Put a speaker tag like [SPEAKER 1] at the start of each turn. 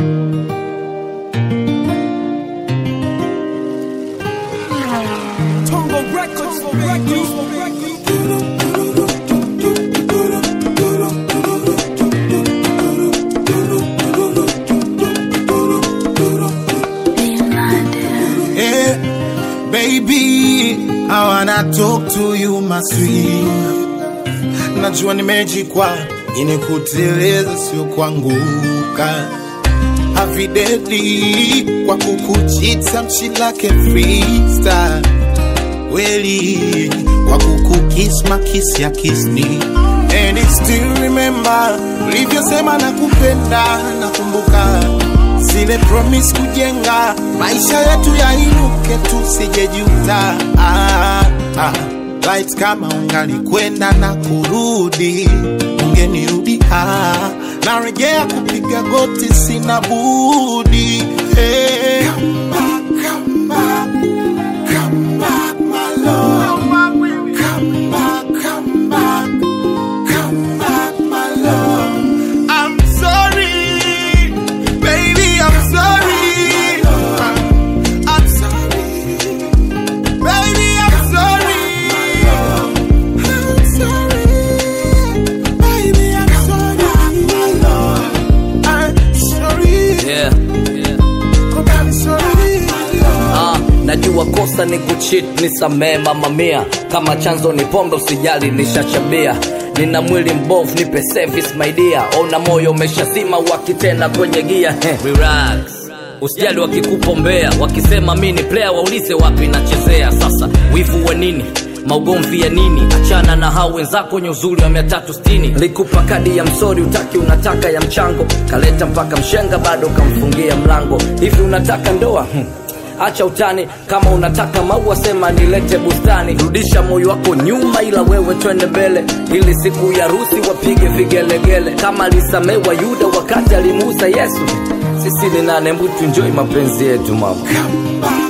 [SPEAKER 1] Tongo Records,
[SPEAKER 2] Hey, baby, I wanna talk to you my sweet. Najua nimejikwa ini kuteleza sio kuanguka. Avideli kwa kukuchita mchilake freestyle. Weli kwa kukukiss makiss ya kiss me. And I still remember ulivyosema nakupenda, nakumbuka zile promise kujenga maisha yetu yainuke, tusijejuta. Ah, ah. Light kama ungalikwenda na kurudi, ungenirudi ah. Narejea kupiga goti, sina budi hey. Come back, come back, come back, my love. Come back, come back, come back, my love. I'm sorry, baby, I'm sorry. I'm sorry, baby, I'm sorry. I'm sorry, baby, I'm sorry. I'm sorry,
[SPEAKER 3] yeah.
[SPEAKER 2] I'm sorry.
[SPEAKER 3] Ah, najua kosa ni kuchit nisamee mama mia kama chanzo ni pombe usijali nishachabia nina mwili mbovu nipe service my dear ona moyo umeshazima wakitena kwenye gia Heh, relax usijali wakikupombea wakisema mi ni player waulize wapi nachezea sasa wivu wa nini maugomvi ya nini achana na hao wenzako wenye uzuri wa mia tatu sitini likupa kadi ya msori utaki unataka ya mchango kaleta mpaka mshenga bado kamfungia mlango hivi unataka ndoa hmm. acha utani kama unataka maua sema nilete bustani rudisha moyo wako nyuma ila wewe twende mbele ili siku ya rusi wapige vigelegele kama alisamewa yuda wakati alimuuza yesu sisi ni nane mbutu njoi mapenzi yetu mama
[SPEAKER 2] Come back.